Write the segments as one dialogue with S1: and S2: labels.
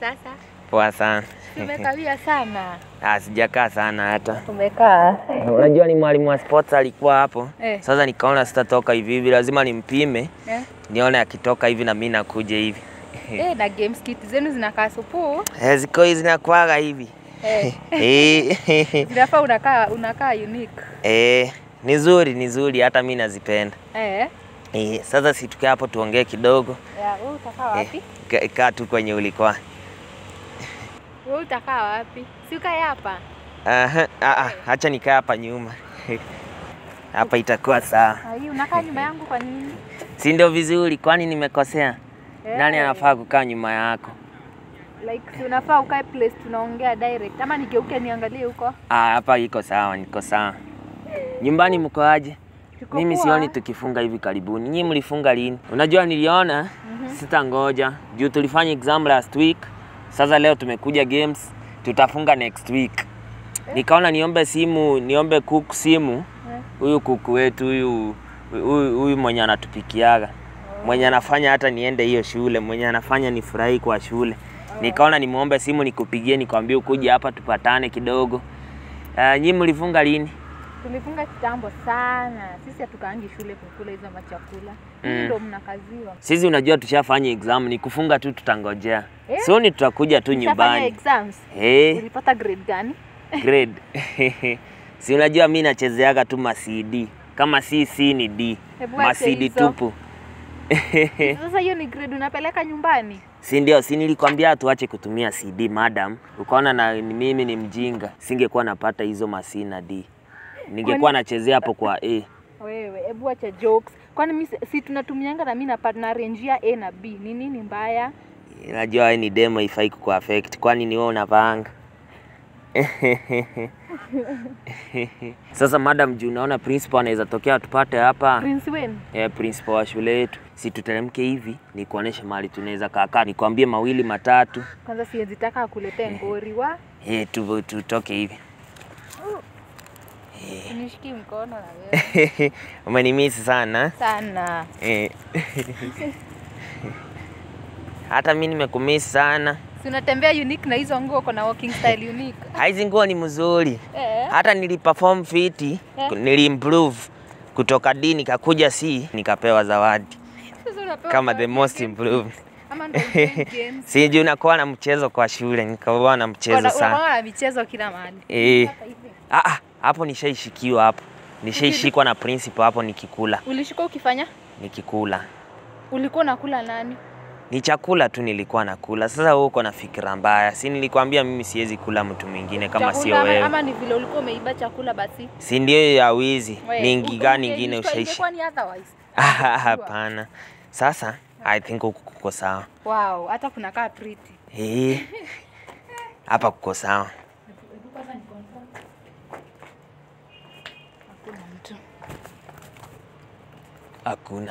S1: sasa?
S2: Poa sana.
S1: Tumekawia sana.
S2: Ah, sijakaa sana hata.
S1: Umekaa.
S2: Unajua ni mwalimu wa sports alikuwa hapo.
S1: Eh.
S2: Sasa nikaona sitatoka hivi hivi, lazima nimpime
S1: Eh.
S2: nione akitoka hivi na mimi nakuja hivi.
S1: Eh, na games kit zenu zinakaa supu.
S2: Eh, ziko hizi zinakuwaga hivi.
S1: Eh.
S2: Eh.
S1: Zinafaa unakaa unakaa unique.
S2: Eh, ni zuri, ni zuri hata mimi nazipenda.
S1: Eh.
S2: Eh, sasa si tukae hapo tuongee kidogo.
S1: Ya, wewe utakaa wapi?
S2: Eh, ka- kaa tu kwenye ulikuwa.
S1: Wewe utakaa wapi? Si ukae hapa.
S2: Aha, ah, ah, acha nikae hapa nyuma. Hapa itakuwa sawa.
S1: Ah, hii unakaa nyuma yangu kwa nini?
S2: Si ndio vizuri, kwani nimekosea?
S1: Eh.
S2: Nani anafaa kukaa nyuma yako?
S1: Like si unafaa ukae place tunaongea direct ama nigeuke niangalie huko?
S2: Ah, hapa iko sawa, niko sawa. Nyumbani mko aje?
S1: Tuko
S2: Mimi
S1: poa.
S2: sioni tukifunga hivi karibuni. Nyinyi mlifunga lini? Unajua niliona sitangoja juu tulifanya exam last week. Sasa leo tumekuja games, tutafunga next week. Nikaona niombe simu, niombe cook simu
S1: Eh.
S2: huyu kuku wetu huyu huyu huyu mwenye anatupikiaga mwenye anafanya hata niende hiyo shule, mwenye anafanya nifurahi kwa shule. Nikaona nimwombe simu nikupigie, nikwambie ukuje hapa tupatane kidogo. Uh, nyinyi mlifunga lini?
S1: Tulifunga kitambo sana. Sisi hatukaangi shule kukula hizo machakula.
S2: Mm.
S1: Mm. Ndio mnakaziwa.
S2: Sisi unajua tushafanya exam, ni kufunga tu, tutangojea.
S1: Eh?
S2: Sioni tutakuja tu
S1: Ushafanya
S2: nyumbani.
S1: exams?
S2: Eh,
S1: Ulipata grade gani?
S2: grade. si unajua mi nachezeaga tu ma CD. Kama si C ni D.
S1: Hebu
S2: Ma
S1: acha
S2: CD
S1: hizo.
S2: tupu.
S1: Sasa hiyo ni grade unapeleka nyumbani?
S2: Si ndio? Si nilikwambia tuache kutumia CD madam. Ukaona na ni mimi ni mjinga, singekuwa napata hizo ma C na D. Ningekuwa nachezea hapo kwa A.
S1: Wewe, hebu acha jokes. Kwani mimi si- si tunatumianga na mimi na partner rangia A na B. Ni nini mbaya?
S2: Najua wewe ni demo ifai kuku affect. Kwani ni wewe unapanga? Sasa madam, juu unaona principal anaweza tokea tupate hapa.
S1: Prince Wayne.
S2: Eh, principal wa shule yetu. Si tuteremke hivi, nikuoneshe mahali tunaweza kaa. Nikwambie mawili matatu.
S1: Kwanza siwezi taka akuletee ngori wa.
S2: Eh, tu tutoke hivi.
S1: Nishiki mkono na wewe.
S2: Umenimisi sana.
S1: Sana.
S2: Eh. Hata mi nimekumisi sana.
S1: Si unatembea unique na hizo nguo kuna walking style unique.
S2: Hizi nguo ni mzuri.
S1: Eh.
S2: Hata niliperform fiti,
S1: Eh.
S2: niliimprove kutoka D nikakuja C nikapewa zawadi
S1: Sasa unapewa
S2: kama
S1: kwa
S2: the most
S1: games.
S2: improved.
S1: Ama ndio uplay games.
S2: Si juu nakuwa na mchezo kwa shule, nikawa na mchezo
S1: Una-
S2: sana.
S1: unakuwa na michezo kila mahali.
S2: Eh.
S1: Hapa hivi.
S2: Ah, ah, hapo nishaishikiwa hapo. Nishaishikwa na principal hapo nikikula,
S1: Ulishika ukifanya?
S2: nikikula.
S1: Ulikuwa unakula nani?
S2: Ni chakula tu nilikuwa nakula. Sasa wewe uko na fikira mbaya. Si nilikwambia mimi siwezi kula mtu mwingine kama
S1: Chakula
S2: sio
S1: ama,
S2: wewe.
S1: ama ni vile ulikuwa umeiba chakula basi?
S2: Si ndio ya wizi?
S1: We,
S2: Ni
S1: u-
S2: ngi gani
S1: unge-
S2: ingine
S1: ingekuwa-
S2: ushaishi?
S1: ingekuwa ni otherwise.
S2: Ah, Hapana. Sasa I think huku kuko sawa.
S1: Wow, hata kunakaa pretty.
S2: Eh. Hapa kuko sawa.
S1: Hakuna mtu.
S2: Hakuna.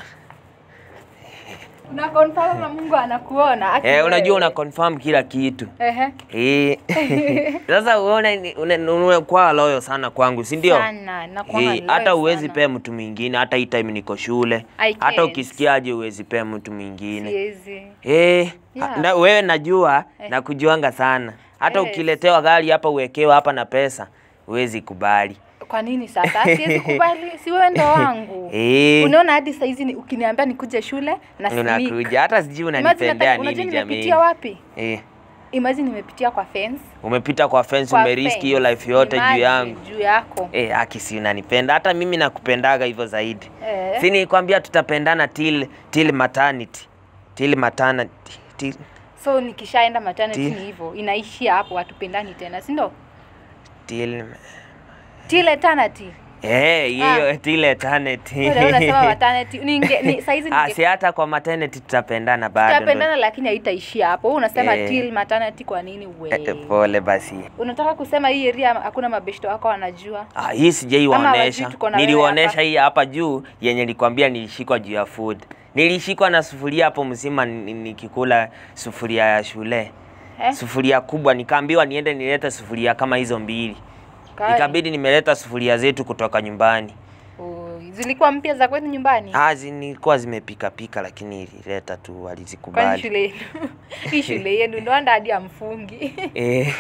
S1: Una confirm na Mungu anakuona. aki
S2: Eh, unajua
S1: wewe.
S2: una confirm kila kitu.
S1: Ehe.
S2: Eh. Sasa uone ni- une- unakuwa loyo sana kwangu, si ndio?
S1: Sana, nakuanga
S2: Eh,
S1: loyal
S2: hata uwezi
S1: sana.
S2: pea mtu mwingine, hata hii time niko shule.
S1: I
S2: Hata
S1: can't.
S2: ukisikiaje uwezi pea mtu mwingine.
S1: Siwezi.
S2: Eh,
S1: Yeah.
S2: na, wewe najua
S1: Eh.
S2: na kujuanga sana. Hata
S1: Yes.
S2: ukiletewa gari hapa uwekewa hapa na pesa, huwezi kubali.
S1: Kwa nini sasa? Siwezi kubali, si wewe ndo wangu.
S2: Eh.
S1: Unaona hadi saa hizi ni- ukiniambia nikuje shule na sneak.
S2: Unakuja hata sijui
S1: Imagine
S2: unanipendea
S1: hata- unajua
S2: nini jamii.
S1: nimepitia wapi?
S2: Eh.
S1: Imagine nimepitia kwa fence.
S2: Umepita kwa fence,
S1: Kwa
S2: umeriski
S1: fence.
S2: hiyo life yote juu
S1: Imagine,
S2: yangu.
S1: Juu yako.
S2: Eh, aki si unanipenda. Hata mimi nakupendaga hivyo zaidi.
S1: Eh.
S2: Si nilikwambia tutapendana till till maternity. Till maternity. Till,
S1: So nikishaenda maternity
S2: Ti-
S1: ni hivyo, inaishia hapo, hatupendani tena, si ndio?
S2: till
S1: Till eternity.
S2: Eh, hiyo
S1: Ah.
S2: till eternity.
S1: Wewe unasema maternity. Ninge ni saizi
S2: Ah,
S1: ninge
S2: si hata kwa maternity tutapendana bado. ndo-
S1: tutapendana lakini haitaishia hapo. Wewe unasema
S2: Eh.
S1: till maternity kwa nini
S2: Eh,
S1: wewe?
S2: eh, Pole basi.
S1: Unataka kusema hii area hakuna mabeshto wako wanajua?
S2: Ah, hii sijai
S1: Ama
S2: waonesha.
S1: hawajui tuko na wewe
S2: Niliwaonesha
S1: hapa.
S2: hii hapa juu yenye nilikwambia nilishikwa juu ya food. Nilishikwa na sufuria hapo mzima ni- nikikula sufuria ya shule.
S1: Eh?
S2: Sufuria kubwa nikaambiwa niende nilete sufuria kama hizo mbili.
S1: Kali.
S2: Ikabidi nimeleta sufuria zetu kutoka nyumbani.
S1: Oh, zilikuwa mpya za kwetu nyumbani
S2: Ah, zilikuwa zimepika pika lakini ilileta tu
S1: kwani
S2: walizikubali.
S1: shule yenu hii shule yenu ndoanda hadi amfungi
S2: Eh,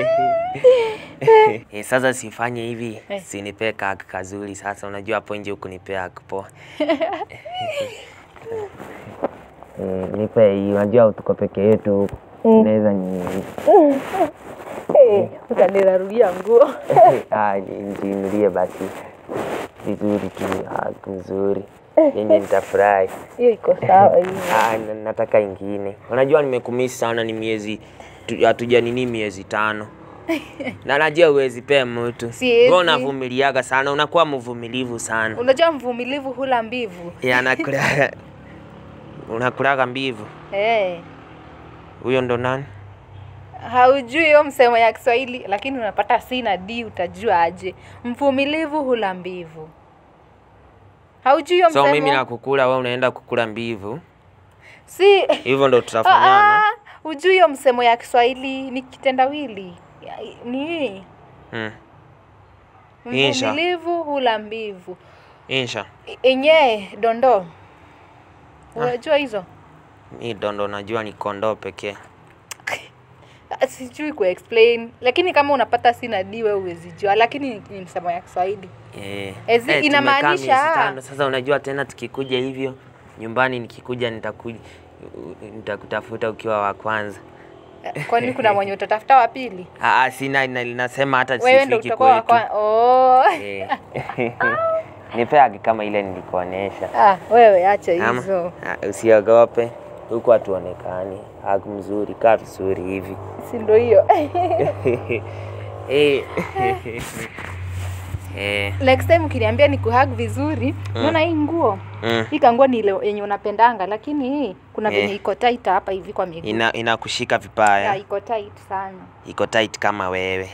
S2: eh, sasa sifanye hivi,
S1: Eh.
S2: sinipee kaka kazuri. Sasa unajua hapo nje huku nipea poa. Eh, nipe hii, unajua tuko peke yetu huku. Naweza ni
S1: utanirarudia nguo
S2: ah, nijinulie basi vizuri tu, ah, nzuri yenye nitafurahi.
S1: hiyo iko sawa hiyo
S2: Ah, na- nataka ingine. Unajua nimekumisi sana, ni miezi tu- hatuja nini, miezi tano na najua uwezi pea mtu
S1: Siwezi.
S2: wewe unavumiliaga sana, unakuwa mvumilivu sana.
S1: unajua mvumilivu hula mbivu
S2: Ya, nakula unakulaga mbivu.
S1: hey.
S2: Huyo ndo nani?
S1: haujui hiyo msemo ya kiswahili lakini unapata c na d utajua aje mvumilivu hula mbivu haujui hiyo
S2: So
S1: msemo
S2: mimi nakukula, wewe unaenda kukula mbivu,
S1: si
S2: hivyo ndo
S1: Ah,
S2: tutafanyana.
S1: ah, hujui hiyo msemo ya kiswahili ni kitendawili Ya- ni
S2: Hmm. Insha.
S1: mvumilivu hula mbivu
S2: Insha,
S1: enye dondo unajua hizo
S2: mi dondo najua ni kondoo pekee.
S1: Ah, sijui kuexplain lakini kama unapata si na d wewe huwezi jua lakini ni- ni msemo ya kiswahili
S2: Eh.
S1: Ezi-
S2: Eh, tumekaa
S1: inamaanisha-
S2: miezi tano. Sasa unajua tena tukikuja hivyo nyumbani, nikikuja nitakuja nitakutafuta ukiwa wa kwanza.
S1: Eh, kwani kuna mwenye utatafuta wa pili
S2: Ah, ah, sina na- nasema hata
S1: wewe ndo
S2: sifiki
S1: utakuwa wa
S2: kwetu.
S1: kwanza oh.
S2: Eh. Nipeage kama ile nilikuonesha.
S1: ah, wewe acha
S2: Ama,
S1: hizo
S2: ah, usiogope huku hatuonekani. Haku mzuri, kaa vizuri hivi.
S1: si ndo hiyo
S2: Eh. Eh.
S1: next time ukiniambia ni kuhag vizuri unaona hii nguo
S2: Mm.
S1: hii kanguo ni ile yenye unapendanga lakini hii kuna
S2: Eh.
S1: venye iko tight hapa hivi kwa miguu
S2: Ina inakushika
S1: Ya,
S2: vibaya.
S1: iko tight sana
S2: Iko tight kama wewe.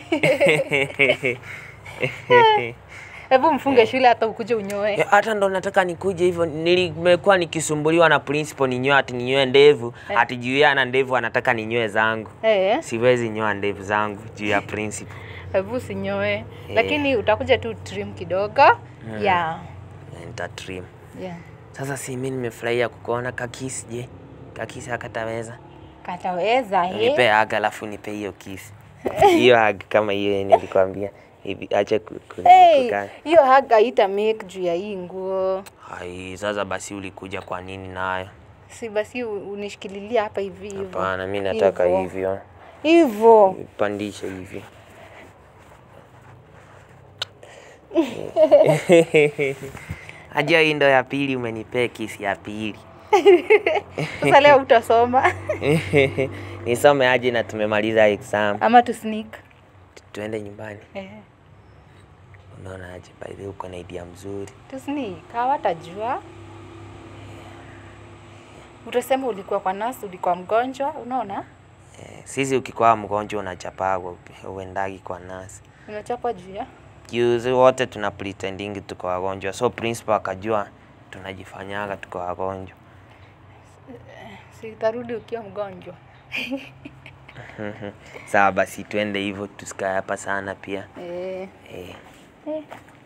S1: hebu mfunge shule hata ukuje unyoe
S2: Eh, hata ndo nataka nikuje hivyo. Nimekuwa nikisumbuliwa na principal ninyoe ati ninyoe ndevu, ati juu yeye ana ndevu anataka ninyoe zangu.
S1: eh,
S2: Siwezi nyoa ndevu zangu juu ya principal.
S1: hebu usinyoe lakini utakuja tu trim kidogo yeah.
S2: Nita trim.
S1: yeah.
S2: Sasa si mimi nimefurahia kukuona kakisi. Je, kakisi akataweza?
S1: kataweza eh?
S2: Nipe hug alafu nipe hiyo kiss. Hiyo hug kama hiyo yenye nilikwambia. Hivi acha ku- ku-
S1: Hey,
S2: kukaa.
S1: hiyo haga haita make juu ya hii nguo
S2: Hai, sasa basi ulikuja kwa nini nayo?
S1: si basi u- unishikililia hapa hivi hivyo
S2: Hapana, mimi nataka
S1: Hivyo.
S2: hivyo.
S1: hivyo
S2: Pandisha hivi. Ajua hii ndo ya pili umenipea kisi ya pili.
S1: sasa leo utasoma
S2: Nisome aje na tumemaliza exam.
S1: ama tu sneak
S2: Tu- Tuende nyumbani.
S1: eh.
S2: Unaona aje by the way uko na idea mzuri.
S1: tu sneak hawatajua utasema ulikuwa kwa nasi ulikuwa mgonjwa unaona
S2: Eh, Sisi ukikuwa mgonjwa unachapagwa uendagi kwa nasi.
S1: unachapwa juu ya
S2: Juzi wote tuna pretending tuko wagonjwa. So principal akajua tunajifanyaga tuko wagonjwa.
S1: sitarudi ukiwa mgonjwa
S2: Sawa basi tuende hivyo tusikae hapa sana pia.
S1: eh.
S2: Eh.
S1: Eh.